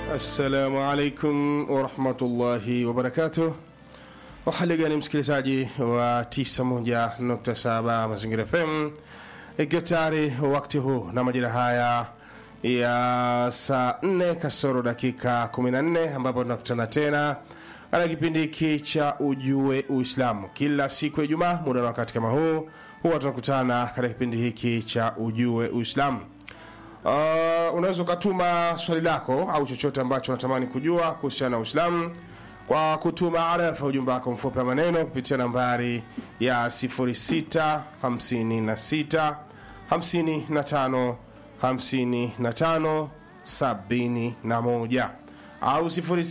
Assalamu alaikum warahmatullahi wabarakatuh. Hali gani msikilizaji wa 91.7 Mazingira FM, ikiwa tayari wakati huu na majira haya ya saa 4 kasoro dakika 14 ambapo tunakutana tena katika kipindi hiki cha Ujue Uislamu kila siku ya Ijumaa muda na wakati kama huu, huwa tunakutana katika kipindi hiki cha Ujue Uislamu. Uh, unaweza ukatuma swali lako au chochote ambacho unatamani kujua kuhusiana na Uislamu kwa kutuma arafa ujumbe wako mfupi wa maneno kupitia nambari ya 0656 55 55 71 au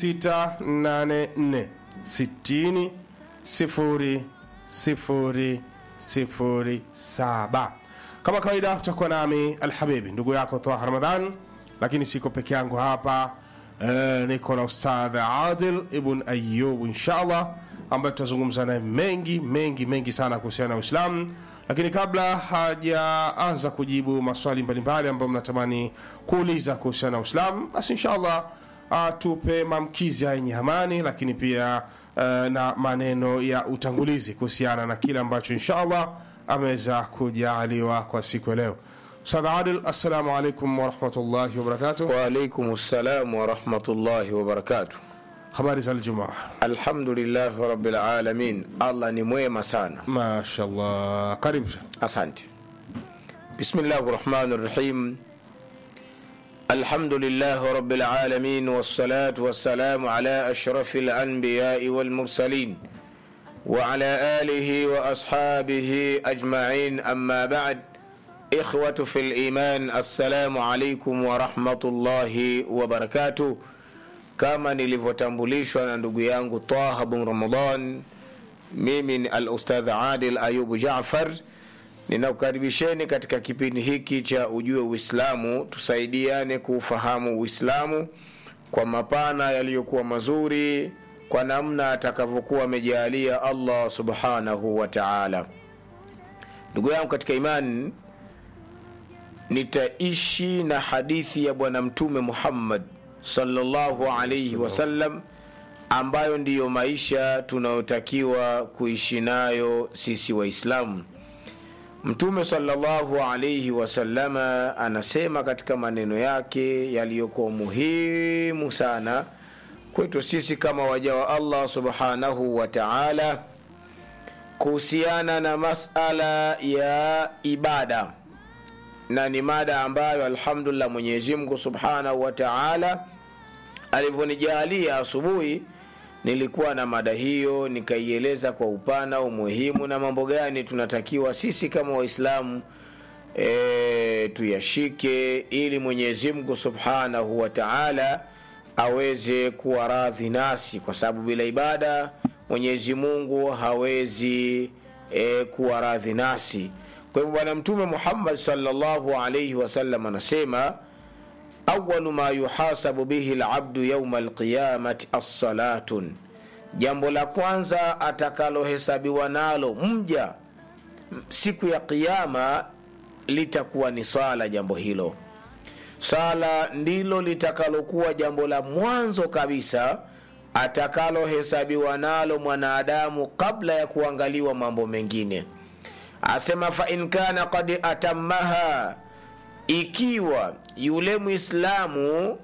0684 60 0 0 0 7 kama kawaida utakuwa nami Alhabibi ndugu yako Taha Ramadhan, lakini siko peke yangu hapa e, niko na Ustadh Adil Ibn Ayub inshallah, ambaye tutazungumza naye mengi mengi mengi sana kuhusiana na Uislamu. Lakini kabla hajaanza kujibu maswali mbalimbali ambayo mnatamani kuuliza kuhusiana na Uislamu, basi inshallah atupe mamkizi ya yenye amani, lakini pia uh, na maneno ya utangulizi kuhusiana na kile ambacho inshallah ameweza kujaaliwa kwa siku ya leo. Ustadh Adil, assalamu alaikum warahmatullahi wabarakatuh. Waalaikum salam warahmatullahi wabarakatuh. Habari za Aljumaa? Alhamdulillahi rabbil alamin, Allah ni mwema sana. Mashallah, karibu. Asante. Bismillahi rahmani rahim. Alhamdulillahi rabbil alamin wassalatu wassalamu ala ashrafil anbiyai wal mursalin وعلى آله وأصحابه أجمعين أما بعد إخوة في الإيمان السلام عليكم ورحمة الله وبركاته kama nilivyotambulishwa na ndugu yangu Taha bin Ramadan, mimi ni al-Ustadh Adil Ayubu Jaafar. Ninakukaribisheni katika kipindi hiki cha Ujue Uislamu, tusaidiane kuufahamu Uislamu kwa mapana yaliyokuwa mazuri kwa namna atakavyokuwa amejaalia Allah subhanahu wa ta'ala. Ndugu yangu katika imani, nitaishi na hadithi ya Bwana Mtume Muhammad sallallahu alayhi wasallam, ambayo ndiyo maisha tunayotakiwa kuishi nayo sisi Waislamu. Mtume sallallahu alayhi wasallama anasema katika maneno yake yaliyokuwa muhimu sana kwetu sisi kama waja wa Allah subhanahu wa ta'ala kuhusiana na masala ya ibada, na ni mada ambayo alhamdulillah Mwenyezi Mungu subhanahu wa ta'ala alivyonijalia asubuhi, nilikuwa na mada hiyo nikaieleza kwa upana umuhimu na mambo gani tunatakiwa sisi kama Waislamu e, tuyashike ili Mwenyezi Mungu subhanahu wa ta'ala aweze kuwa radhi nasi, kwa sababu bila ibada Mwenyezi Mungu hawezi e, kuwa radhi nasi. Kwa hivyo Bwana Mtume Muhammad sallallahu alayhi wasallam anasema awalu ma yuhasabu bihi labdu yauma alqiyamati assalatun, jambo la kwanza atakalohesabiwa nalo mja siku ya Kiyama litakuwa ni swala. Jambo hilo sala ndilo litakalokuwa jambo la mwanzo kabisa atakalohesabiwa nalo mwanadamu kabla ya kuangaliwa mambo mengine. Asema fa in kana qad atammaha, ikiwa yule Mwislamu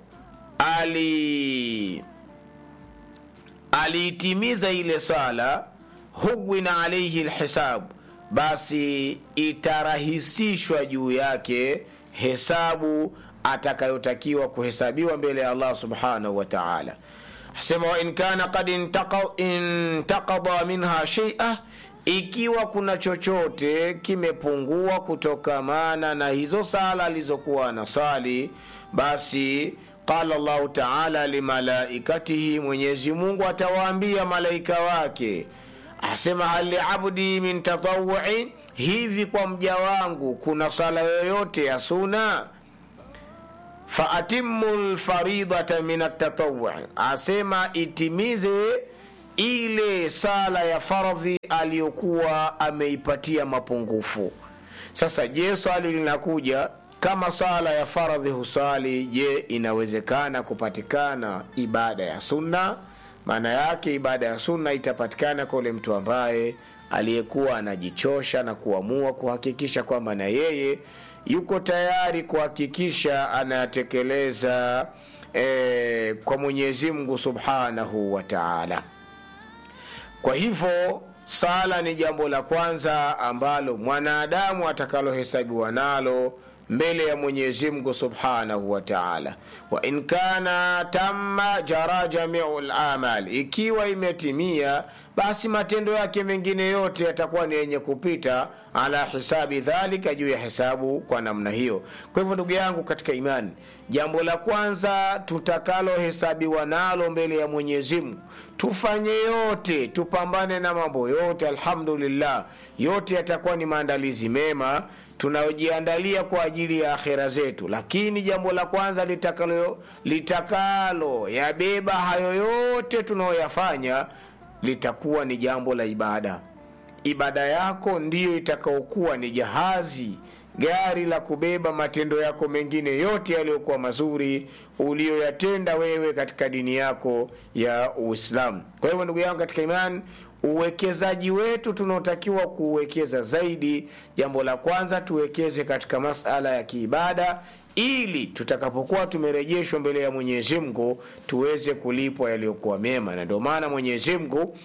ali aliitimiza ile sala, huwina alaihi lhisabu, basi itarahisishwa juu yake hesabu atakayotakiwa kuhesabiwa mbele ya Allah subhanahu wa ta'ala. Asema wa in kana qad intaqada minha shay'a, ikiwa kuna chochote kimepungua kutokamana na hizo sala alizokuwa na sali, basi qala Allahu ta'ala limalaikatihi, Mwenyezi Mungu atawaambia malaika wake, asema hal liabdi min tatawuin, hivi kwa mja wangu kuna sala yoyote ya suna faatimu lfaridata min atatawui, asema itimize ile sala ya fardhi aliyokuwa ameipatia mapungufu. Sasa je, swali linakuja kama swala ya faradhi huswali je inawezekana kupatikana ibada ya sunna maana yake ibada ya sunna itapatikana kwa ule mtu ambaye aliyekuwa anajichosha na kuamua kuhakikisha kwamba na yeye yuko tayari kuhakikisha anayatekeleza eh, kwa mwenyezi mungu subhanahu wa taala kwa hivyo sala ni jambo la kwanza ambalo mwanadamu atakalohesabiwa nalo mbele ya mwenyezi mungu subhanahu wa taala wa in kana tamma jara jamiu lamal ikiwa imetimia basi matendo yake mengine yote yatakuwa ni yenye kupita ala hisabi dhalika juu ya hesabu kwa namna hiyo kwa hivyo ndugu yangu katika imani jambo la kwanza tutakalohesabiwa nalo mbele ya mwenyezi mungu tufanye yote tupambane na mambo yote alhamdulillah yote yatakuwa ni maandalizi mema tunayojiandalia kwa ajili ya akhera zetu lakini jambo la kwanza litakalo, litakalo yabeba hayo yote tunayoyafanya litakuwa ni jambo la ibada ibada yako ndiyo itakaokuwa ni jahazi gari la kubeba matendo yako mengine yote yaliyokuwa mazuri uliyoyatenda wewe katika dini yako ya uislamu kwa hivyo ndugu yangu katika imani uwekezaji wetu tunaotakiwa kuuwekeza zaidi jambo la kwanza tuwekeze katika masala ya kiibada ili tutakapokuwa tumerejeshwa mbele ya mwenyezi mungu tuweze kulipwa yaliyokuwa mema na ndio maana mwenyezi mungu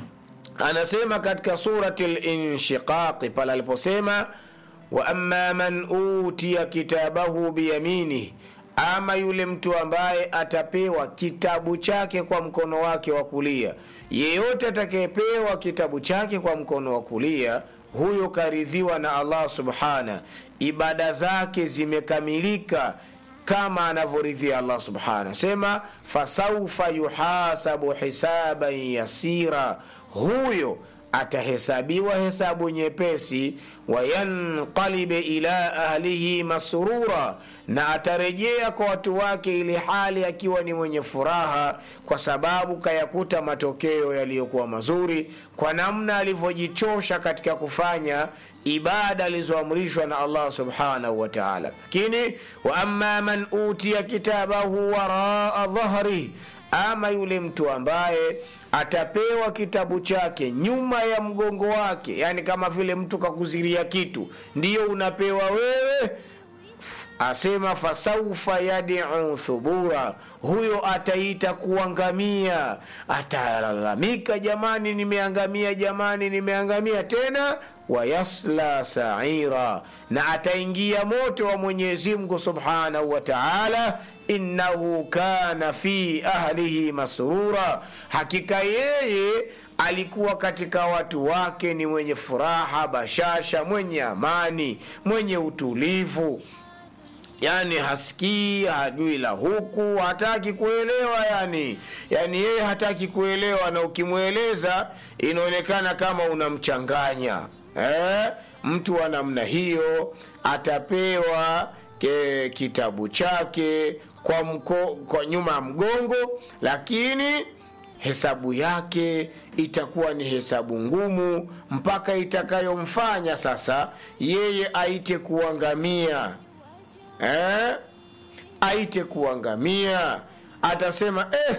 anasema katika surati linshiqaqi pale aliposema waama man utiya kitabahu biyaminih ama yule mtu ambaye atapewa kitabu chake kwa mkono wake wa kulia yeyote atakayepewa kitabu chake kwa mkono wa kulia huyo karidhiwa na allah subhana ibada zake zimekamilika kama anavyoridhia allah subhana sema fasaufa yuhasabu hisaban yasira huyo atahesabiwa hesabu nyepesi wayanqalibe ila ahlihi masrura na atarejea kwa watu wake ili hali akiwa ni mwenye furaha kwa sababu kayakuta matokeo yaliyokuwa mazuri kwa namna alivyojichosha katika kufanya ibada alizoamrishwa na allah subhanahu wa taala lakini waama man utiya kitabahu waraa dhahrih ama yule mtu ambaye atapewa kitabu chake nyuma ya mgongo wake yani kama vile mtu kakuziria kitu ndiyo unapewa wewe asema fasaufa yadiu thubura huyo ataita kuangamia atalalamika jamani nimeangamia jamani nimeangamia tena wayasla saira na ataingia moto wa mwenyezi mungu subhanahu wa taala innahu kana fi ahlihi masrura hakika yeye alikuwa katika watu wake ni mwenye furaha bashasha mwenye amani mwenye utulivu yani hasikii hajui la huku hataki kuelewa yani yani yeye hataki kuelewa na ukimweleza inaonekana kama unamchanganya eh? mtu wa namna hiyo atapewa ke, kitabu chake kwa, mko, kwa nyuma ya mgongo lakini hesabu yake itakuwa ni hesabu ngumu mpaka itakayomfanya sasa yeye aite kuangamia eh? aite kuangamia atasema eh,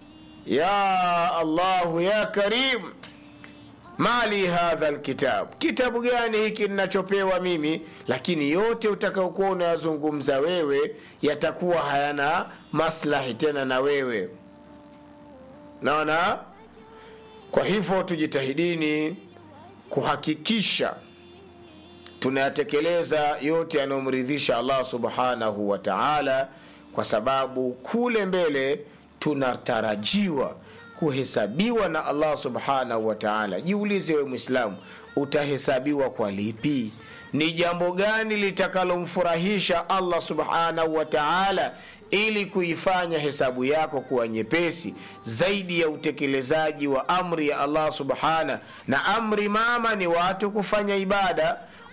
ya allahu ya karim mali hadha lkitab kitabu gani hiki ninachopewa mimi lakini yote utakaokuwa unayazungumza wewe yatakuwa hayana maslahi tena na wewe naona kwa hivyo tujitahidini kuhakikisha tunayatekeleza yote yanayomridhisha allah subhanahu wa taala kwa sababu kule mbele tunatarajiwa kuhesabiwa na allah subhanahu wa taala jiulize we mwislamu utahesabiwa kwa lipi ni jambo gani litakalomfurahisha allah subhanahu wa taala ili kuifanya hesabu yako kuwa nyepesi zaidi ya utekelezaji wa amri ya allah subhana na amri mama ni watu kufanya ibada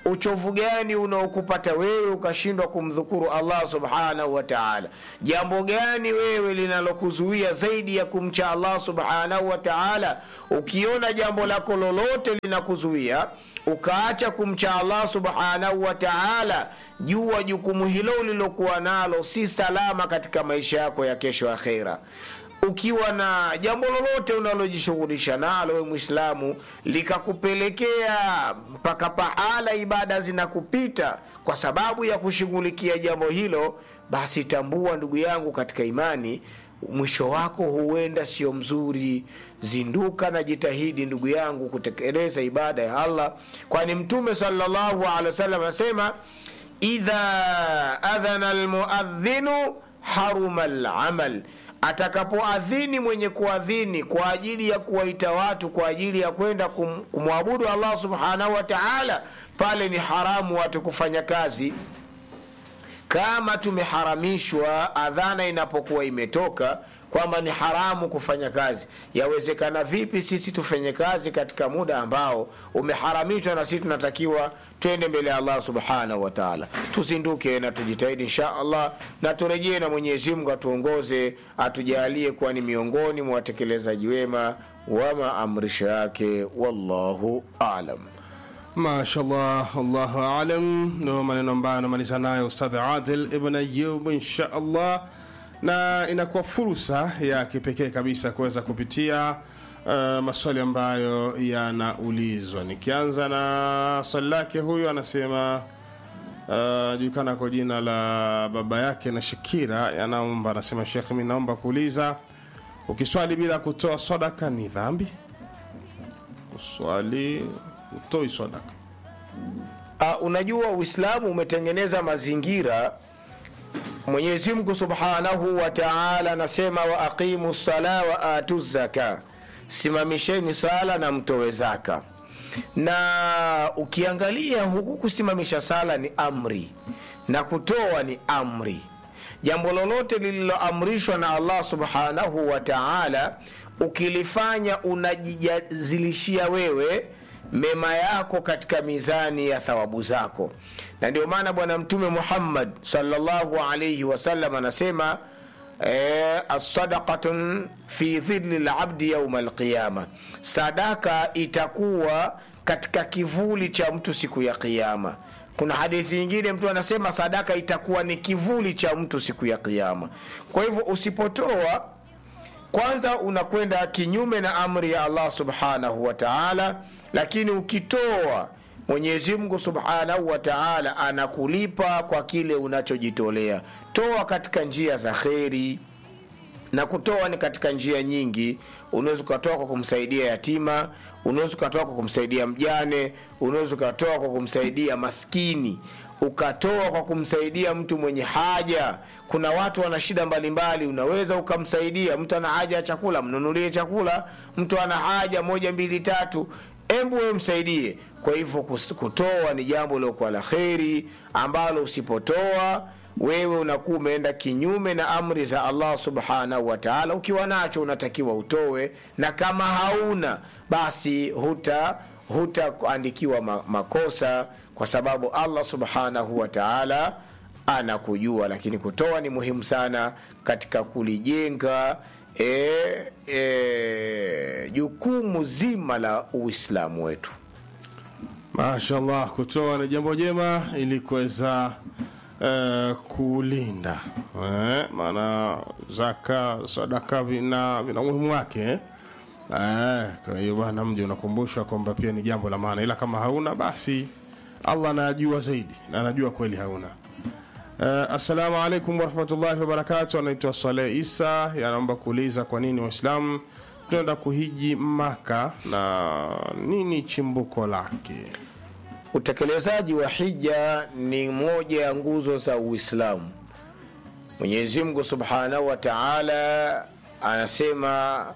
uchovu gani unaokupata wewe ukashindwa kumdhukuru allah subhanahu wa taala jambo gani wewe linalokuzuia zaidi ya kumcha allah subhanahu wa taala ukiona jambo lako lolote linakuzuia ukaacha kumcha allah subhanahu wa taala jua jukumu hilo ulilokuwa nalo si salama katika maisha yako ya kesho akhera ukiwa na jambo lolote unalojishughulisha nalo we mwislamu likakupelekea mpaka pahala ibada zinakupita kwa sababu ya kushughulikia jambo hilo basi tambua ndugu yangu katika imani mwisho wako huenda sio mzuri zinduka na jitahidi ndugu yangu kutekeleza ibada ya allah kwani mtume salllahu alehi wasallam anasema idha adhana lmuadhinu haruma lamal atakapoadhini mwenye kuadhini kwa ajili ya kuwaita watu kwa ajili ya kwenda kum, kumwabudu allah subhanahu wa taala pale ni haramu watu kufanya kazi kama tumeharamishwa adhana inapokuwa imetoka kwamba ni haramu kufanya kazi yawezekana vipi sisi tufanye kazi katika muda ambao umeharamishwa na sisi tunatakiwa twende mbele ya allah subhanahu wa taala tuzinduke na tujitahidi insha allah na turejee na mwenyezi mungu atuongoze atujalie kuwa ni miongoni mwa watekelezaji wema wa maamrisho yake wallahu alam mashallah allahu alam ndo maneno ambayo anamaliza nayo ustadh adil ibn ayub insha allah na inakuwa fursa ya kipekee kabisa kuweza kupitia uh, maswali ambayo yanaulizwa nikianza na swali lake huyu anasema uh, julikana kwa jina la baba yake na shakira yanaomba anasema shekh mi naomba kuuliza ukiswali bila kutoa sadaka ni dhambi uswali utoi sadaka uh, unajua uislamu umetengeneza mazingira mwenyezi mungu subhanahu wa taala anasema wa aqimu sala wa atu zaka simamisheni sala na mtowe zaka na ukiangalia huku kusimamisha sala ni amri na kutoa ni amri jambo lolote lililoamrishwa na allah subhanahu wa taala ukilifanya unajijazilishia wewe mema yako katika mizani ya thawabu zako na ndio maana bwana mtume muhammad salllahu alaihi wasallam anasema eh, assadaqatun fi dhilli labdi yauma alqiyama sadaka itakuwa katika kivuli cha mtu siku ya qiama kuna hadithi nyingine mtu anasema sadaka itakuwa ni kivuli cha mtu siku ya qiama kwa hivyo usipotoa kwanza unakwenda kinyume na amri ya allah subhanahu wa taala lakini ukitoa mwenyezi mungu subhanahu wa taala anakulipa kwa kile unachojitolea toa katika njia za kheri na kutoa ni katika njia nyingi unaweza ukatoa kwa kumsaidia yatima unaweza ukatoa kwa kumsaidia mjane unaweza ukatoa kwa kumsaidia maskini ukatoa kwa kumsaidia mtu mwenye haja kuna watu wana shida mbalimbali unaweza ukamsaidia mtu ana haja ya chakula mnunulie chakula mtu ana haja moja mbili tatu embu wewe msaidie kwa hivyo kutoa ni jambo liokuwa la kheri ambalo usipotoa wewe unakuwa umeenda kinyume na amri za allah subhanahu wa taala ukiwa nacho unatakiwa utowe na kama hauna basi huta hutaandikiwa makosa kwa sababu allah subhanahu wa taala anakujua lakini kutoa ni muhimu sana katika kulijenga e, e, jukumu zima la uislamu wetu mashallah kutoa ni jambo jema ili kuweza uh, kulinda eh, maana zaka sadaka vina vina umuhimu wake eh? Eh, kwa hiyo bwana mji unakumbushwa kwamba pia ni jambo la maana ila kama hauna basi allah anajua zaidi na anajua kweli hauna Uh, assalamu alaikum warahmatullahi wabarakatu anaitwa saleh isa yanaomba kuuliza kwa nini waislamu tunaenda kuhiji maka na nini chimbuko lake utekelezaji wa hija ni moja ya nguzo za uislamu mwenyezi mungu subhanahu wa taala anasema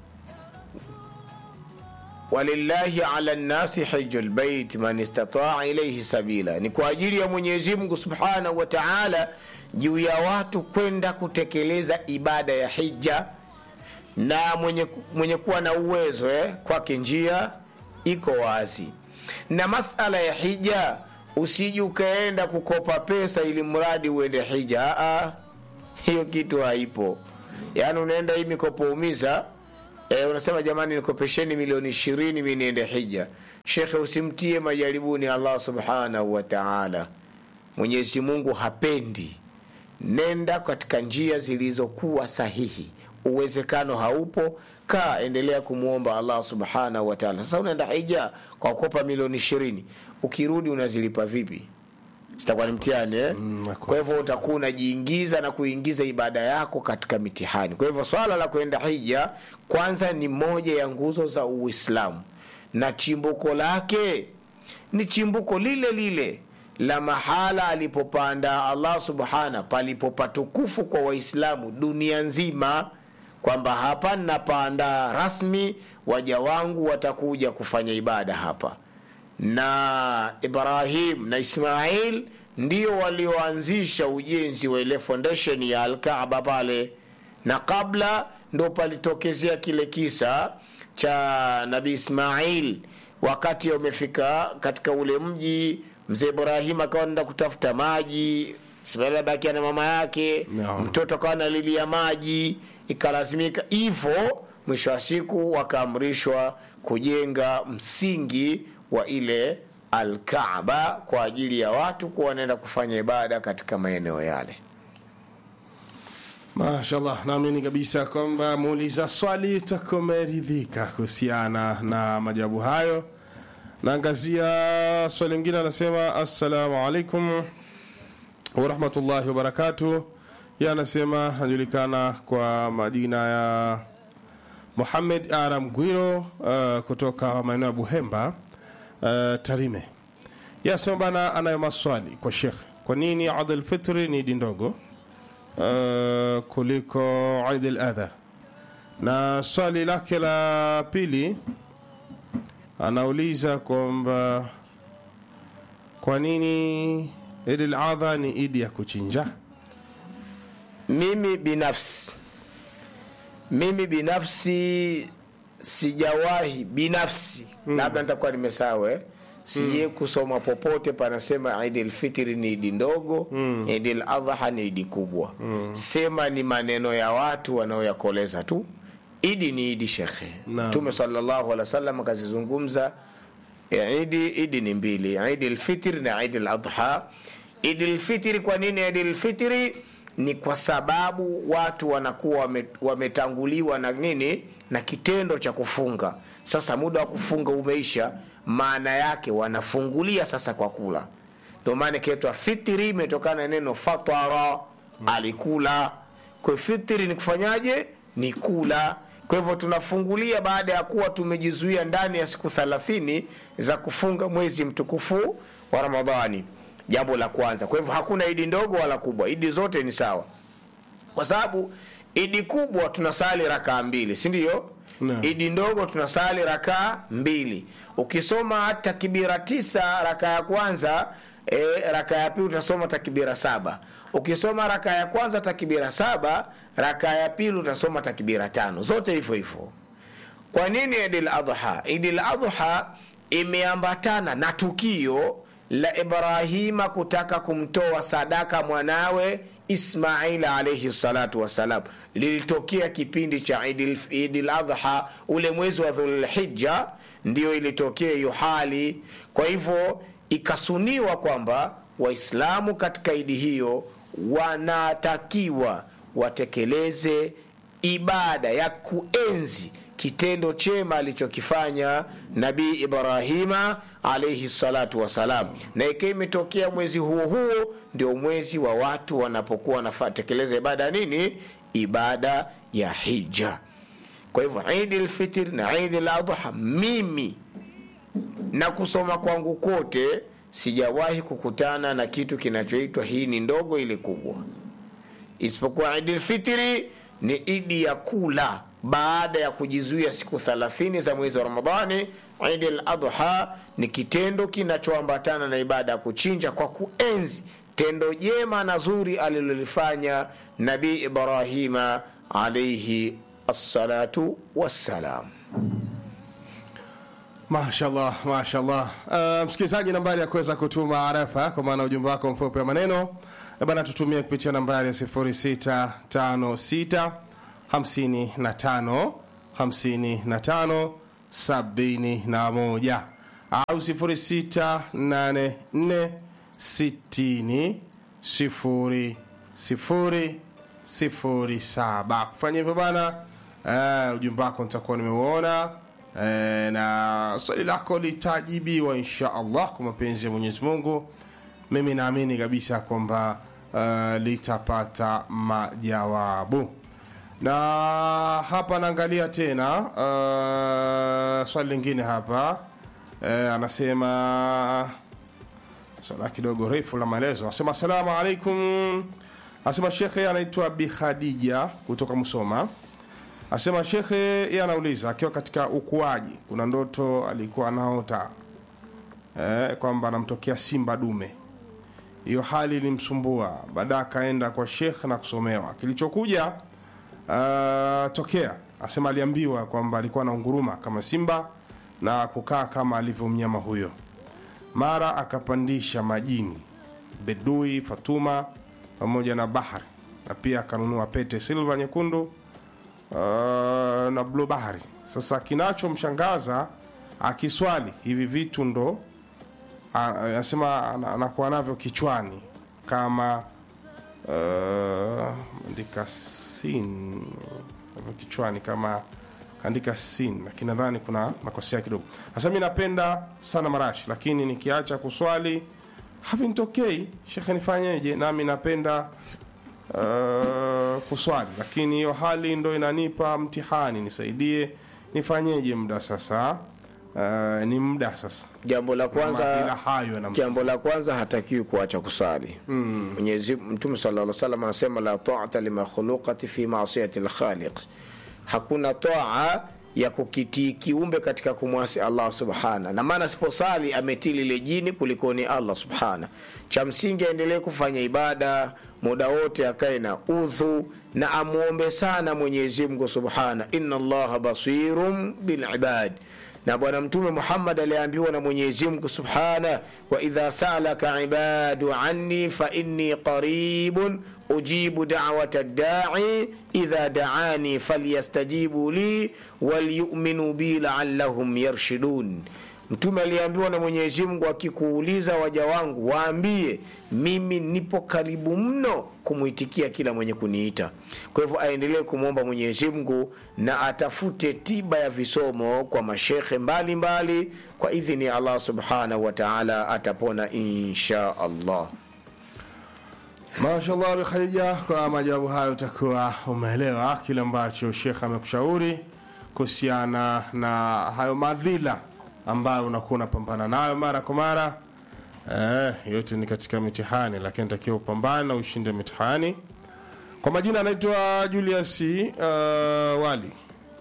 walillahi ala nnasi hiju lbeit man istataa ilaihi sabila ni kwa ajili ya mwenyezi mungu subhanahu wa taala juu ya watu kwenda kutekeleza ibada ya hija na mwenye, mwenye kuwa na uwezo eh, kwake njia iko wazi na masala ya hija usiji ukaenda kukopa pesa ili mradi uende hija Aa, hiyo kitu haipo yaani unaenda hii mikopo umiza e, unasema jamani nikopesheni milioni ishirini mi niende hija shekhe usimtie majaribuni allah subhanahu wa taala mwenyezi mungu hapendi nenda katika njia zilizokuwa sahihi uwezekano haupo kaa endelea kumwomba allah subhanahu wa taala sasa unaenda hija kwa kukopa milioni ishirini ukirudi unazilipa vipi zitakuwa ni mtihani eh? Mm, kwa hivyo utakuwa unajiingiza na kuingiza ibada yako katika mitihani kwa hivyo swala la kwenda hija kwanza ni moja ya nguzo za uislamu na chimbuko lake ni chimbuko lile lile la mahala alipopanda allah subhana palipopatukufu kwa waislamu dunia nzima kwamba hapa napanda rasmi waja wangu watakuja kufanya ibada hapa na ibrahim na ismail ndio walioanzisha ujenzi wa ile foundation ya alkaaba pale na kabla ndo palitokezea kile kisa cha nabii ismail wakati umefika katika ule mji mzee ibrahim akawa nenda kutafuta maji ismail abakia na mama yake No. mtoto akawa nalilia maji ikalazimika hivyo mwisho wa siku wakaamrishwa kujenga msingi wa ile alkaaba kwa ajili ya watu kuwa wanaenda kufanya ibada katika maeneo yale mashallah naamini kabisa kwamba muuliza swali utakuwa umeridhika kuhusiana na majawabu hayo naangazia swali lingine anasema assalamu alaikum warahmatullahi wabarakatu ye anasema anajulikana kwa majina ya muhamed aram gwiro uh, kutoka maeneo ya buhemba uh, tarime ye anasema bana anayo maswali kwa shekh kwa nini adl fitri ni idi ndogo uh, kuliko Eid al-Adha. Na swali lake la pili anauliza kwamba kwa nini Eid al-Adha ni idi ya kuchinja? mimi binafsi mimi binafsi sijawahi binafsi mm. labda nitakuwa nimesawe sije mm. kusoma popote panasema idi lfitri ni idi ndogo mm. idi ladha ni idi kubwa mm. sema ni maneno ya watu wanaoyakoleza tu idi ni idi shekhe Naam. mtume salllahu alehi wa sallam akazizungumza ya idi idi ni mbili idi lfitri na idi ladha idi lfitri kwa nini idi lfitri ni kwa sababu watu wanakuwa wame- wametanguliwa na nini na kitendo cha kufunga sasa muda wa kufunga umeisha maana yake wanafungulia sasa kwa kula ndio maana ikaitwa fitri imetokana na neno fatara alikula kwa hiyo fitri ni kufanyaje ni kula kwa hivyo tunafungulia baada ya kuwa tumejizuia ndani ya siku thalathini za kufunga mwezi mtukufu wa ramadhani jambo la kwanza kwa hivyo hakuna idi ndogo wala kubwa idi zote ni sawa kwa sababu idi kubwa tunasali rakaa mbili si ndio Naam. idi ndogo tunasali rakaa mbili ukisoma takbira tisa raka ya kwanza e, raka ya pili utasoma takbira saba ukisoma raka ya kwanza takbira saba raka ya pili utasoma takbira tano zote hivyo hivyo kwa nini idil adha idil adha imeambatana na tukio la ibrahima kutaka kumtoa sadaka mwanawe ismail alaihi salatu wassalam lilitokea kipindi cha idil, idil adha ule mwezi wa dhulhija ndio ilitokea hiyo hali kwa hivyo ikasuniwa kwamba waislamu katika idi hiyo wanatakiwa watekeleze ibada ya kuenzi kitendo chema alichokifanya nabii ibrahima alaihi salatu wassalam na ikiwa imetokea mwezi huo huo ndio mwezi wa watu wanapokuwa wanatekeleza ibada ya nini ibada ya hija kwa hivyo idi lfitr na idi ladha mimi na kusoma kwangu kote sijawahi kukutana na kitu kinachoitwa hii ni ndogo ili kubwa isipokuwa idi lfitri ni idi ya kula baada ya kujizuia siku 30 za mwezi wa ramadhani idi ladha ni kitendo kinachoambatana na ibada ya kuchinja kwa kuenzi tendo jema na zuri alilolifanya nabii ibrahima alaihi assalatu wassalam mashallah mashallah uh, msikilizaji nambari ya kuweza kutuma arafa kwa maana ujumbe wako mfupi wa maneno Eh bana tutumie kupitia nambari ya 0656 55 55 71 au 0684 60 0 0 sifuri saba kufanya hivyo bana uh, ujumbe wako nitakuwa nimeuona uh, na swali lako litajibiwa insha allah kwa mapenzi ya mwenyezi mungu mimi naamini kabisa kwamba uh, litapata majawabu na hapa naangalia tena uh, swali lingine hapa uh, anasema swala kidogo refu la maelezo anasema asalamu alaikum asema shekhe anaitwa bi khadija kutoka msoma asema shekhe yeye anauliza akiwa katika ukuaji kuna ndoto alikuwa anaota eh, kwamba anamtokea simba dume hiyo hali ilimsumbua baadaye akaenda kwa shekh na kusomewa kilichokuja uh, tokea asema aliambiwa kwamba alikuwa anaunguruma kama simba na kukaa kama alivyo mnyama huyo mara akapandisha majini bedui fatuma pamoja na bahari na pia akanunua pete silva nyekundu uh, na blue bahari sasa kinachomshangaza akiswali hivi vitu ndo a- anasema ana- anakuwa navyo kichwani kama uh, andika sin navyo kichwani kama kaandika sin lakini nadhani kuna makosea kidogo sasa mi napenda sana marashi lakini nikiacha kuswali havinitokei shekhe nifanyeje nami napenda uh, kuswali lakini hiyo hali ndo inanipa mtihani nisaidie nifanyeje muda sasa uh, ni muda sasa jambo la Madhila kwanza hayo yanam- jambo la kwanza hatakiwi kuacha kusali mwenyezi mtume sallallahu alaihi wasallam anasema la ta'ata limakhluqati fi ma'siyati al-khaliq hakuna toa ya kukitii kiumbe katika kumwasi allah subhana na maana siposali ametii lile jini kulikoni allah subhana cha msingi aendelee kufanya ibada muda wote akae na udhu na amwombe sana mwenyezi mungu subhana inna allaha basirun bilibad na bwana mtume muhammad aliambiwa na mwenyezi mungu subhana wa idha salaka ibadu anni fa inni qaribun ujibu dawata dai idha daani falyastajibu li walyuminu bi laallahum yarshidun mtume aliambiwa na mwenyezi mungu akikuuliza waja wangu waambie mimi nipo karibu mno kumwitikia kila mwenye kuniita kwa hivyo aendelee kumwomba mwenyezi mungu na atafute tiba ya visomo kwa mashekhe mbalimbali mbali, kwa idhini ya allah subhanahu wa taala atapona insha allah mashallah bi khadija kwa majawabu hayo utakuwa umeelewa kile ambacho shekh amekushauri kuhusiana na hayo madhila ambayo unakuwa unapambana nayo mara kwa mara eh, yote ni katika mitihani lakini takiwa upambane na ushinde mitihani kwa majina anaitwa julius uh, wali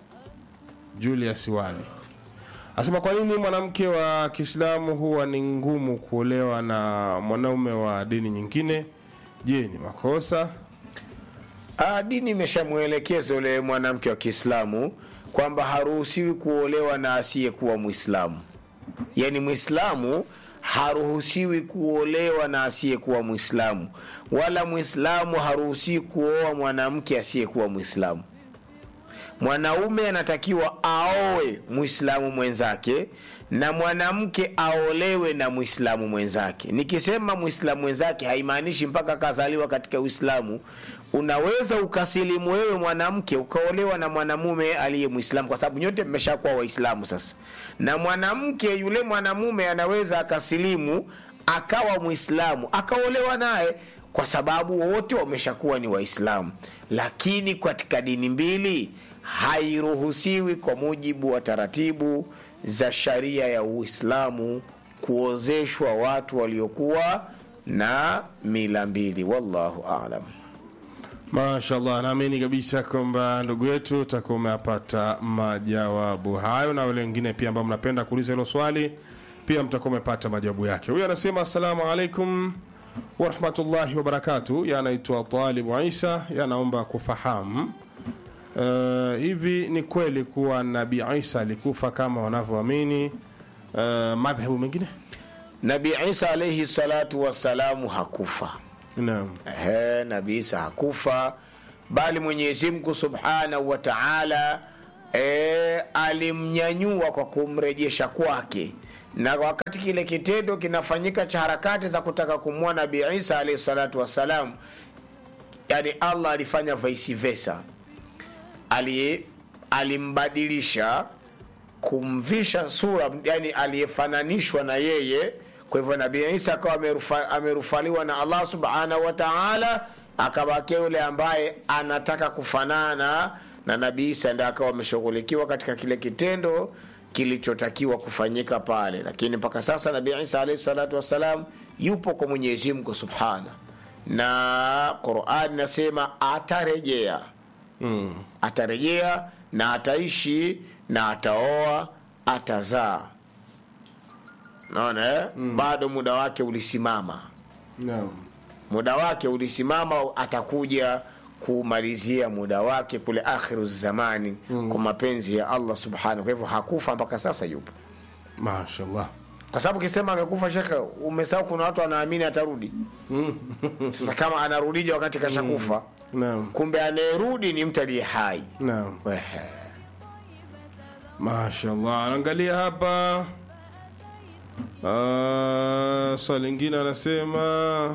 julius wali asema kwa nini mwanamke wa kiislamu huwa ni ngumu kuolewa na mwanaume wa dini nyingine je ni makosa Ah, dini imeshamwelekeza yule mwanamke wa kiislamu kwamba haruhusiwi kuolewa na asiyekuwa mwislamu yaani mwislamu haruhusiwi kuolewa na asiyekuwa mwislamu wala mwislamu haruhusiwi kuoa mwanamke asiyekuwa mwislamu mwanaume anatakiwa aowe mwislamu mwenzake na mwanamke aolewe na mwislamu mwenzake nikisema mwislamu mwenzake haimaanishi mpaka akazaliwa katika uislamu unaweza ukasilimu wewe mwanamke ukaolewa na mwanamume aliye mwislamu kwa sababu nyote mmeshakuwa waislamu sasa na mwanamke yule mwanamume anaweza akasilimu akawa mwislamu akaolewa naye kwa sababu wote wameshakuwa ni waislamu lakini katika dini mbili hairuhusiwi kwa mujibu wa taratibu za sharia ya uislamu kuozeshwa watu waliokuwa na mila mbili wallahu alam mashallah naamini kabisa kwamba ndugu yetu utakuwa umeyapata majawabu hayo na wale wengine pia ambao mnapenda kuuliza hilo swali pia mtakuwa umepata majawabu yake huyu anasema assalamu alaikum warahmatullahi wabarakatu yanaitwa talibu isa yanaomba kufahamu uh, hivi ni kweli kuwa nabii isa alikufa kama wanavyoamini uh, madhehebu mengine nabii isa alaihi salatu wassalamu hakufa naam Ehe, nabii isa hakufa bali mwenyezi mungu subhanahu wa taala e, alimnyanyua kwa kumrejesha kwake na wakati kile kitendo kinafanyika cha harakati za kutaka kumua nabii isa alaihi salatu wassalam yani allah alifanya vice versa Ali, alimbadilisha kumvisha sura yani aliyefananishwa na yeye kwa hivyo nabii isa akawa amerufa, amerufaliwa na allah subhanahu wa taala akabakia yule ambaye anataka kufanana na nabii isa ndi akawa ameshughulikiwa katika kile kitendo kilichotakiwa kufanyika pale lakini mpaka sasa nabii isa alaihi salatu wassalam yupo kwa mwenyezi mungu subhana na qurani nasema atarejea mm. atarejea na ataishi na ataoa atazaa naona eh? mm. bado muda wake ulisimama naam muda wake ulisimama atakuja kumalizia muda wake kule akhiru zamani mm. kwa mapenzi ya allah subhanahu kwa hivyo hakufa mpaka sasa yupo mashallah kwa sababu ukisema amekufa shekhe umesahau kuna watu wanaamini atarudi sasa kama anarudija wakati kashakufa naam kumbe anayerudi ni mtu aliye hai naam Wehe. mashallah anaangalia hapa uh, swali lingine anasema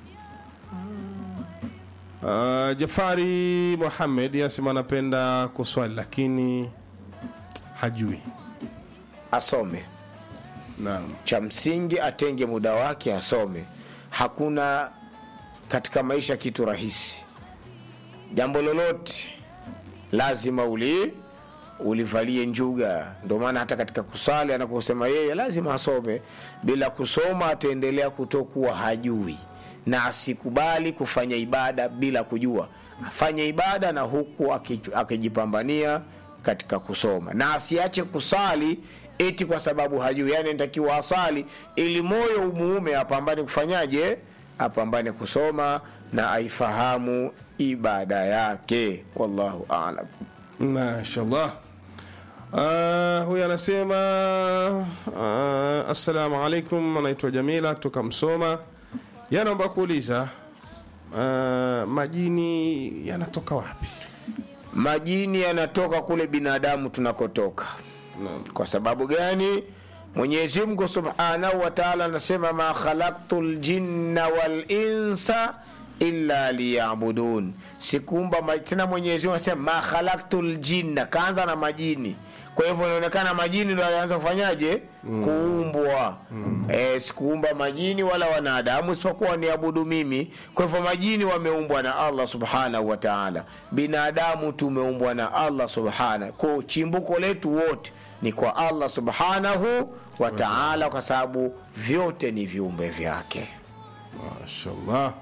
uh, jafari muhamed anasema anapenda kuswali lakini hajui asome naam cha msingi atenge muda wake asome hakuna katika maisha kitu rahisi jambo lolote lazima uli ulivalie njuga ndio maana hata katika kusali anaposema yeye lazima asome bila kusoma ataendelea kutokuwa hajui na asikubali kufanya ibada bila kujua afanye ibada na huku aki- akijipambania katika kusoma na asiache kusali eti kwa sababu hajui yani ntakiwa asali ili moyo umuume apambane kufanyaje apambane kusoma na aifahamu ibada yake wallahu alam mashallah uh, huyu anasema uh, assalamu alaikum anaitwa jamila kutoka msoma yanaomba kuuliza uh, majini yanatoka wapi majini yanatoka kule binadamu tunakotoka Naam. kwa sababu gani mwenyezi mungu subhanahu wa taala anasema ma khalaktu ljinna walinsa illa liyabudun sikuumba ma- tena mwenyezi mungu anasema ma khalaktu ljinna kaanza na majini kwa hivyo inaonekana majini ndo alianza kufanyaje mm. kuumbwa mm. e, sikuumba majini wala wanadamu isipokuwa niabudu mimi kwa hivyo majini wameumbwa na allah subhanahu wa taala binadamu tumeumbwa na allah subhanahu ko chimbuko letu wote ni kwa allah subhanahu wa taala kwa sababu vyote ni viumbe vyake mashallah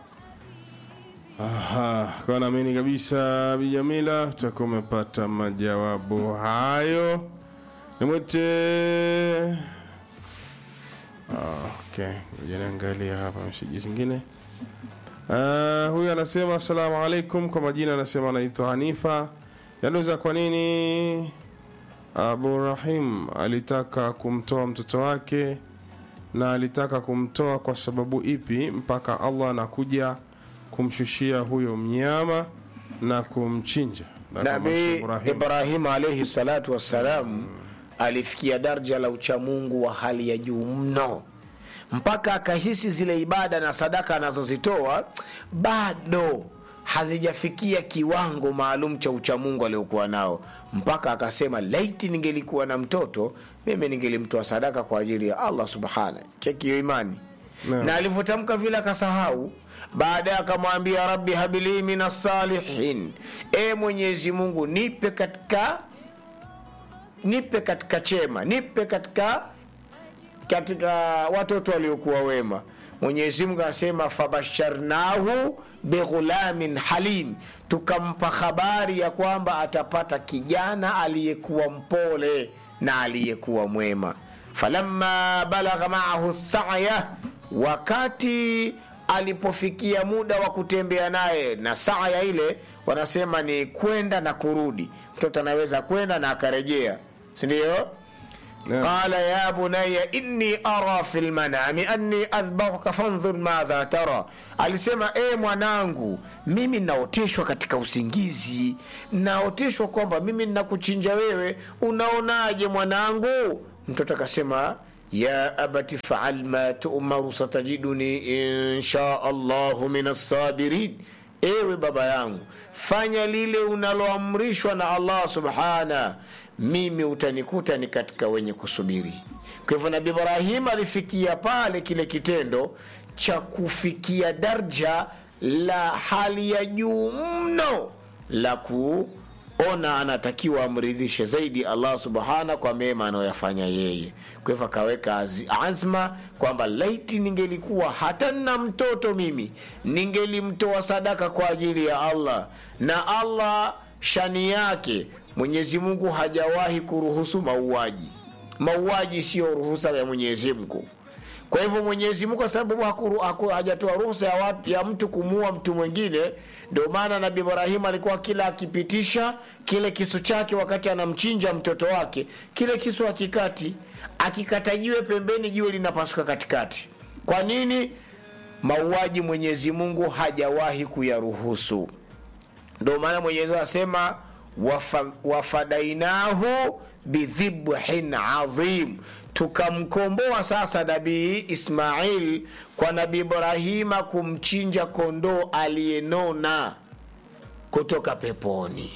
Aha, kwa naamini kabisa bijamila utakuwa umepata majawabu hayo nimwite Ah, okay ngoja niangalia hapa meseji zingine uh, huyu anasema assalamu alaikum kwa majina anasema anaitwa hanifa yanauza kwa nini abu rahim alitaka kumtoa mtoto wake na alitaka kumtoa kwa sababu ipi mpaka allah anakuja kumshushia huyo mnyama na kumchinja Na kama nabii Sheikh Ibrahim- ibrahim alaihi salatu wassalam alifikia darja la uchamungu wa hali ya juu mno mpaka akahisi zile ibada na sadaka anazozitoa bado hazijafikia kiwango maalum cha uchamungu aliokuwa nao mpaka akasema laiti ningelikuwa na mtoto mimi ningelimtoa sadaka kwa ajili ya allah subhana cheki hiyo imani Naam. na alivyotamka vile akasahau baadaye akamwambia rabbi habili min assalihin e mwenyezi mungu nipe katika nipe katika chema nipe katika katika watoto waliokuwa wema mwenyezi mungu asema fabasharnahu bighulamin halim tukampa habari ya kwamba atapata kijana aliyekuwa mpole na aliyekuwa mwema falamma balagha maahu saya wakati alipofikia muda wa kutembea naye na saya ile wanasema ni kwenda na kurudi mtoto anaweza kwenda na akarejea sindio Naam. qala ya bunaya inni ara fi lmanami anni adhbahuka fandhur madha tara alisema e mwanangu mimi naoteshwa katika usingizi naoteshwa kwamba mimi nnakuchinja wewe unaonaje mwanangu mtoto akasema ya abati faal ma tumaru satajiduni insha allahu min assabirin ewe baba yangu fanya lile unaloamrishwa na allah subhana mimi utanikuta ni katika wenye kusubiri kwa hivyo nabi ibrahim alifikia pale kile kitendo cha kufikia darja la hali ya juu mno la kuona anatakiwa amridhishe zaidi allah subhana kwa mema anayoyafanya yeye kwa hivyo akaweka azi- azma kwamba laiti ningelikuwa hata nna mtoto mimi ningelimtoa sadaka kwa ajili ya allah na allah shani yake mwenyezi mungu hajawahi kuruhusu mauaji mauaji siyo ruhusa ya mwenyezi mungu kwa hivyo mwenyezi mungu kwa sababu hakuru- haku- hajatoa ruhusa ya, watu- ya mtu kumuua mtu mwingine ndio maana nabi ibrahimu alikuwa kila akipitisha kile kisu chake wakati anamchinja mtoto wake kile kisu akikati akikata jiwe pembeni jiwe linapasuka katikati kwa nini mauaji mwenyezi mungu hajawahi kuyaruhusu ndio maana mwenyezi Mungu asema wafa, wafadainahu bidhibhin adhim tukamkomboa sasa nabii ismail kwa nabii ibrahima kumchinja kondoo aliyenona kutoka peponi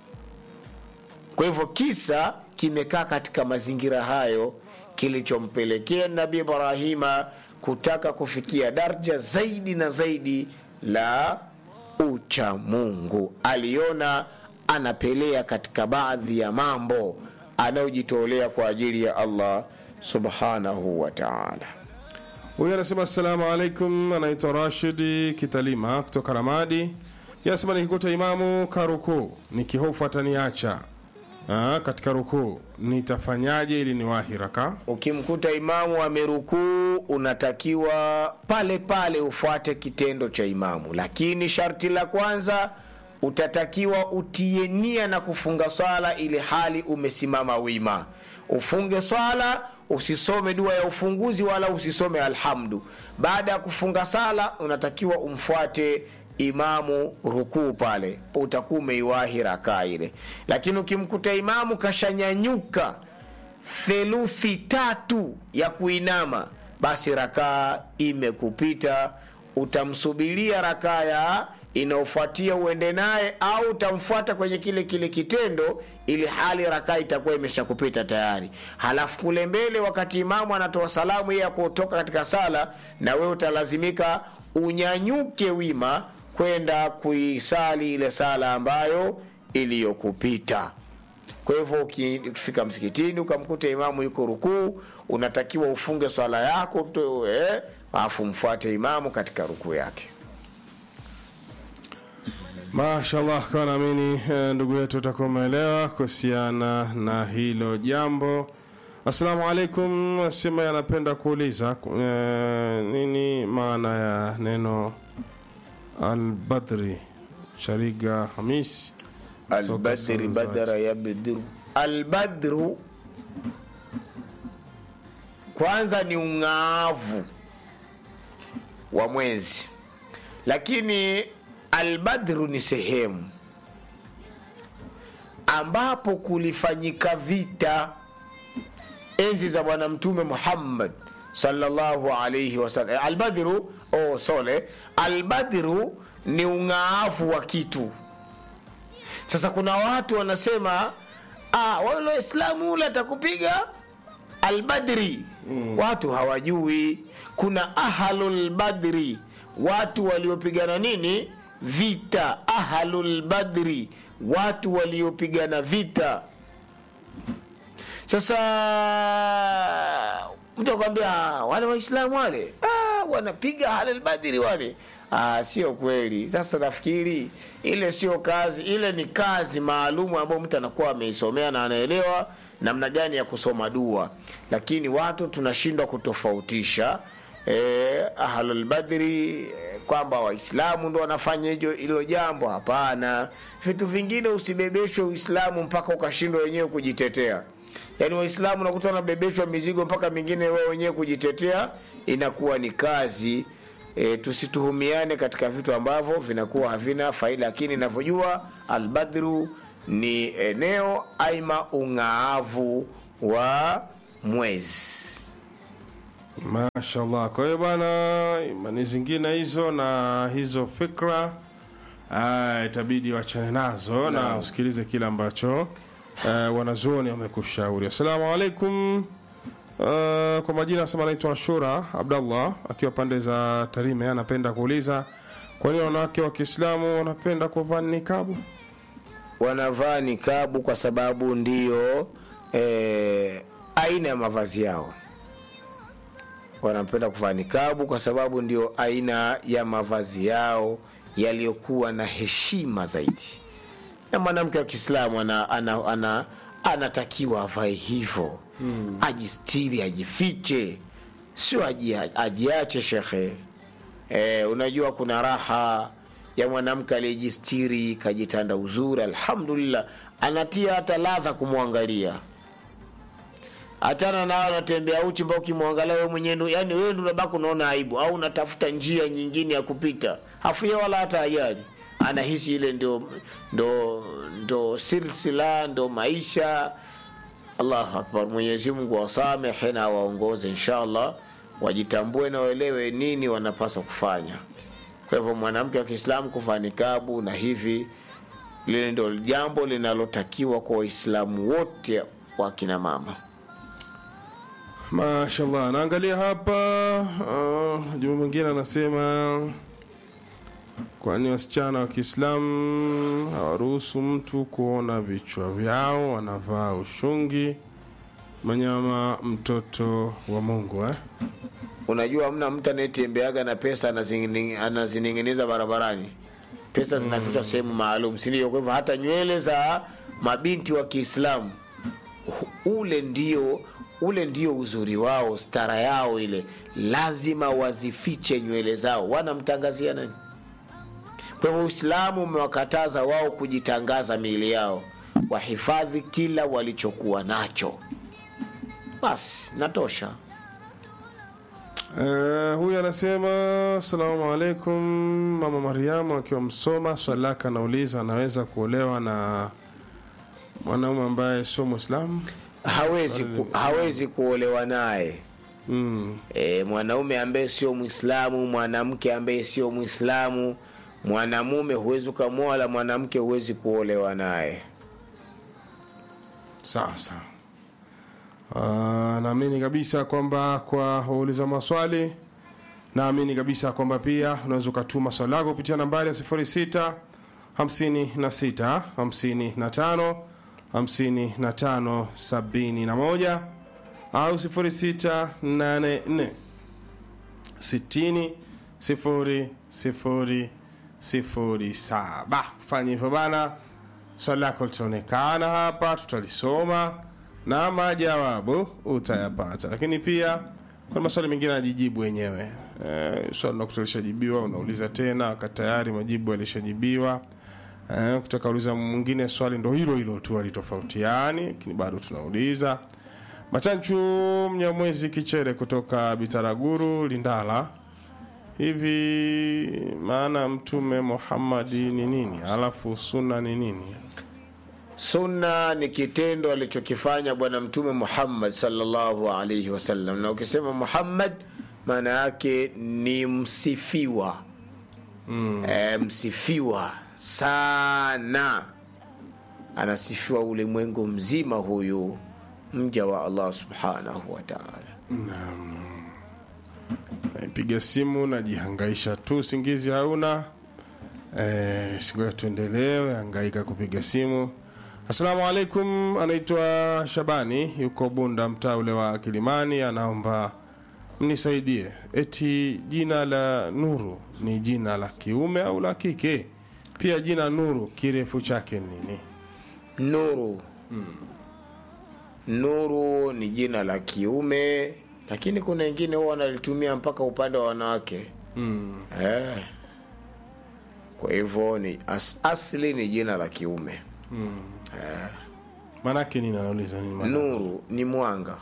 kwa hivyo kisa kimekaa katika mazingira hayo kilichompelekea nabii ibrahima kutaka kufikia darja zaidi na zaidi la ucha mungu aliona anapelea katika baadhi ya mambo anayojitolea kwa ajili ya allah subhanahu wa taala huyu anasema assalamu alaikum anaitwa rashidi kitalima kutoka ramadi yanasema nikikuta imamu karukuu nikihofu ataniacha Ah, katika rukuu nitafanyaje ili niwahi raka ukimkuta imamu amerukuu unatakiwa pale pale ufuate kitendo cha imamu lakini sharti la kwanza utatakiwa utie nia na kufunga swala ili hali umesimama wima ufunge swala usisome dua ya ufunguzi wala usisome alhamdu baada ya kufunga sala unatakiwa umfuate imamu rukuu pale utakuwa umeiwahi rakaa ile lakini ukimkuta imamu kashanyanyuka theluthi tatu ya kuinama basi rakaa imekupita utamsubiria rakaa ya inaofuatia uende naye au utamfuata kwenye kile kile kitendo ili hali rakaa itakuwa imeshakupita tayari halafu kule mbele wakati imamu anatoa salamu ya kutoka katika sala na wewe utalazimika unyanyuke wima kwenda kuisali ile sala ambayo iliyokupita kwa hivyo uki- ukifika msikitini ukamkuta imamu yuko rukuu unatakiwa ufunge swala yako tu, eh, alafu mfuate imamu katika rukuu yake mashallah kwa naamini eh, ndugu yetu utakuwa umeelewa kuhusiana na hilo jambo assalamu alaikum asema yanapenda kuuliza eh, nini maana ya neno albadri shariga hamis albadri Toka badara yabdiru albadru kwanza ni ung'aavu wa mwezi lakini albadru ni sehemu ambapo kulifanyika vita enzi za bwana mtume muhammad sallallahu alaihi wasallam albadru oh, sole albadru ni ung'aafu wa kitu sasa kuna watu wanasema ah, wale waislamu ule atakupiga albadri mm. watu hawajui kuna ahlulbadri watu waliopigana nini vita ahlulbadri watu waliopigana vita sasa mtu akwambia "Ah, wale waislamu wale ah, wanapiga halalbadiri wale ah, sio kweli sasa nafikiri ile sio kazi ile ni kazi maalumu ambayo mtu anakuwa ameisomea na anaelewa namna gani ya kusoma dua lakini watu tunashindwa kutofautisha eh, ahlulbadri eh, kwamba waislamu ndo wanafanya hijo hilo jambo hapana vitu vingine usibebeshwe uislamu mpaka ukashindwa wenyewe kujitetea yaani waislamu nakuta wanabebeshwa mizigo mpaka mingine wao wenyewe kujitetea inakuwa ni kazi e, tusituhumiane katika vitu ambavyo vinakuwa havina faida lakini inavyojua albadru ni eneo aima ung'aavu wa mwezi mashallah kwa hiyo bwana imani zingine hizo na hizo fikra ah, itabidi wachane nazo na usikilize kile ambacho uh, wanazuoni wamekushauri assalamu alaikum uh, kwa majina asema anaitwa ashura abdallah akiwa pande za tarime anapenda kuuliza kwa nini wanawake wa kiislamu wanapenda kuvaa nikabu wanavaa nikabu kwa sababu ndiyo e, aina ya mavazi yao wanapenda kuvaa nikabu kwa sababu ndio aina ya mavazi yao yaliyokuwa na heshima zaidi na mwanamke wa kiislamu ana, ana, ana, anatakiwa avae hivyo hmm. ajistiri ajifiche sio aji- ajiache shekhe e, unajua kuna raha ya mwanamke aliyejistiri kajitanda uzuri alhamdulillah anatia hata ladha kumwangalia hatana nao anatembea uchi mpaka ukimwangalia wewe mwenyewe ndo- yani wewe ndo unabaki unaona aibu au unatafuta njia nyingine ya kupita hafia wala hata ajali anahisi ile ndo ndo ndo silsila ndo maisha allahu akbar mwenyezi mungu wasamehe na waongoze inshallah wajitambue na waelewe nini wanapaswa kufanya kwa hivyo mwanamke wa kiislamu kuvaa nikabu na hivi lile ndo jambo linalotakiwa kwa waislamu wote wa kina mama mashallah naangalia hapa uh, juma mwingine anasema kwani wasichana wa kiislamu hawaruhusu mtu kuona vichwa vyao wanavaa ushungi manyama mtoto wa mungu eh? unajua mna mtu anayetembeaga na pesa anazingini- anazining'iniza barabarani pesa zinafichwa sehemu maalum sindio kwa hivyo hata nywele za mabinti wa kiislamu hu- ule ndio ule ndio uzuri wao stara yao ile lazima wazifiche nywele zao wanamtangazia nani kwa hivyo uislamu umewakataza wao kujitangaza miili yao wahifadhi kila walichokuwa nacho basi natosha Uh, huyu anasema asalamu alaikum mama mariamu akiwa msoma swali lake anauliza anaweza kuolewa na mwanaume ambaye sio mwislamu hawezi, ku, hawezi kuolewa naye mm. e, mwanaume ambaye sio mwislamu mwanamke ambaye sio mwislamu mwanamume huwezi ukamwoa wala mwanamke huwezi kuolewa naye sawa sawa uh, naamini kabisa kwamba kwa wauliza maswali naamini kabisa kwamba pia unaweza ukatuma swali lako kupitia nambari ya 06 56 55 55 71 au 0684 60 0 0 0 7 kufanya hivyo bana swali lako litaonekana hapa tutalisoma na majawabu utayapata lakini pia kuna maswali mengine ajijibu wenyewe e, swali nakuta lishajibiwa unauliza tena wakati tayari majibu yalishajibiwa e, kutaka uliza mwingine swali ndo hilo hilo tu alitofautiani lakini bado tunauliza machanchu mnyamwezi kichere kutoka bitaraguru lindala hivi maana mtume muhammadi ni nini alafu sunna ni nini sunna ni kitendo alichokifanya bwana mtume muhammad salllahu alaihi wasallam na ukisema muhammad maana yake ni msifiwa mm. e, msifiwa sana anasifiwa ulimwengu mzima huyu mja wa allah subhanahu wa taala piga simu najihangaisha tu usingizi hauna e, singoja tuendelewe hangaika kupiga simu assalamu alaikum anaitwa shabani yuko bunda mtaa ule wa kilimani anaomba mnisaidie eti jina la nuru ni jina la kiume au la kike pia jina nuru kirefu chake ni nini nuru nuru ni jina la kiume lakini kuna wengine huwa wanalitumia mpaka upande wa wanawake mm. eh. kwa hivyo ni as, asli ni jina la kiume Mm. eh. maanake nini anauliza nini maana? nuru ni mwanga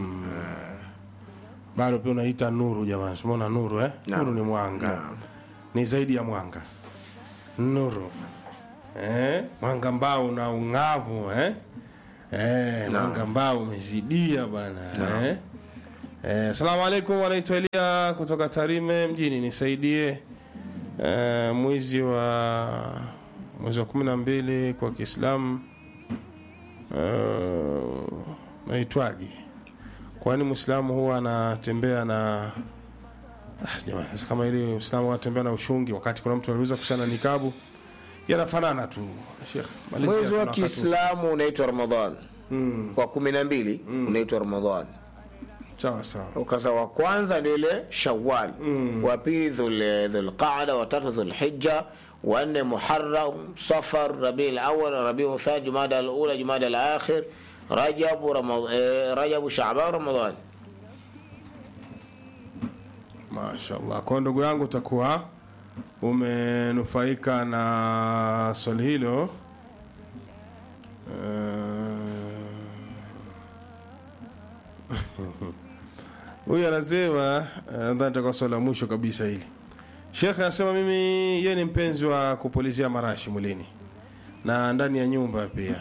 bado pia unaita nuru jamani simona nuru eh? Naam. nuru ni mwanga Naam. ni zaidi ya mwanga nuru eh? mwanga ambao una ung'avu eh? Eh, mwanga ambao umezidia bana eh? Eh, salamu alaikum wanaitwa elia kutoka tarime mjini nisaidie eh, mwezi wa mwezi wa kumi na mbili kwa kiislamu eh, naitwaje kwani mwislamu huwa anatembea na ah, jamani sasa kama ili mwislamu anatembea na ushungi wakati kuna mtu aliuza kushana nikabu yanafanana tu Sheikh, malizia, mwezi wa tuna wakati. kiislamu unaitwa ramadhan wa kumi na mbili unaitwa ramadhan sawa sawa ukaza wa kwanza ni ile shawal wa pili dhul- dhulqada watatu dhulhija wanne muharam safar rabii lawal rabiu thani jumada alula jumada alakhir rajabu Rama- eh, rajabu shaban ramadan mashallah kwa ndugu yangu utakuwa umenufaika na swali hilo Eh, huyu anasema eh, nadhani itakuwa swali la mwisho kabisa hili shekhe anasema mimi yeye ni mpenzi wa kupulizia marashi mwilini na ndani ya nyumba pia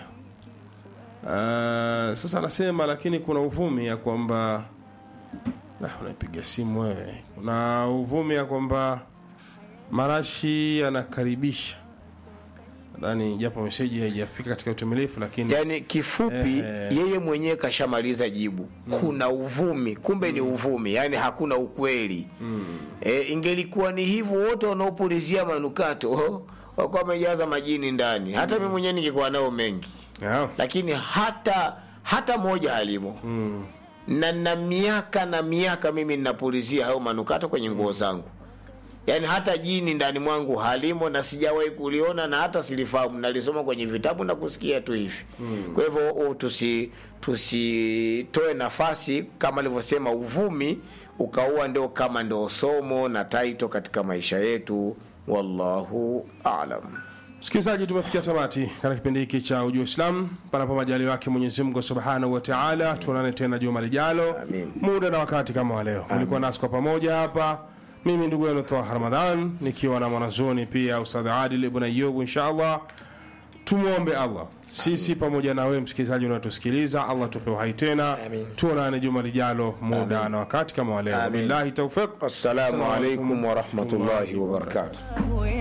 uh, sasa anasema lakini kuna uvumi ya kwamba Ah, unaipiga simu wewe kuna uvumi ya kwamba marashi yanakaribisha nadhani japo meseji haijafika katika utimilifu lakini yani kifupi Eh. yeye mwenyewe kashamaliza jibu kuna uvumi kumbe ni uvumi yani hakuna ukweli e, ingelikuwa ni hivyo wote wanaopulizia manukato wakuwa wamejaza majini ndani hata mi mwenyewe ningekuwa nao mengi yeah. lakini hata hata moja halimo mm. na na miaka na miaka mimi ninapulizia hayo manukato kwenye nguo zangu yaani hata jini ndani mwangu halimo na sijawahi kuliona na hata silifahamu nalisoma kwenye vitabu na kusikia tu hivi mm. kwa hivyo oh, tusi tusitoe nafasi kama alivyosema uvumi ukaua ndio kama ndio somo na taito katika maisha yetu wallahu alam msikilizaji tumefikia tamati katika kipindi hiki cha ujua islam panapo majali wake mwenyezi mungu subhanahu wa taala tuonane tena juma lijalo Amin. muda na wakati kama wa leo ulikuwa nasi kwa pamoja hapa mimi ndugu yenu toha ramadhan nikiwa na mwanazuoni pia ustadh adil ibn ayubu insha allah tumwombe allah sisi pamoja na wewe msikilizaji unaotusikiliza allah tupe uhai tena Amin. tuonane juma lijalo muda na wakati kama wa leo Amin. billahi taufiq assalamu alaikum warahmatullahi wabarakatuh Wewe